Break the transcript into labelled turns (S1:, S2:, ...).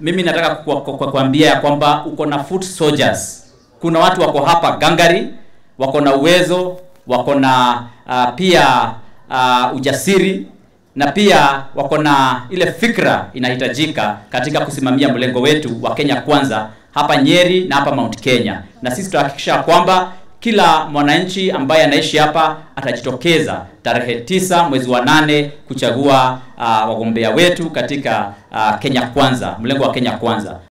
S1: mimi nataka ku- ku- ku- kuambia ya kwamba uko na foot soldiers. Kuna watu wako hapa gangari, wako na uwezo, wako na uh, pia uh, ujasiri na pia wako na ile fikra inahitajika katika kusimamia mlengo wetu wa Kenya Kwanza hapa Nyeri na hapa Mount Kenya, na sisi tutahakikisha kwamba kila mwananchi ambaye anaishi hapa atajitokeza tarehe tisa mwezi wa nane kuchagua uh, wagombea wetu katika uh, Kenya Kwanza, mlengo wa Kenya Kwanza.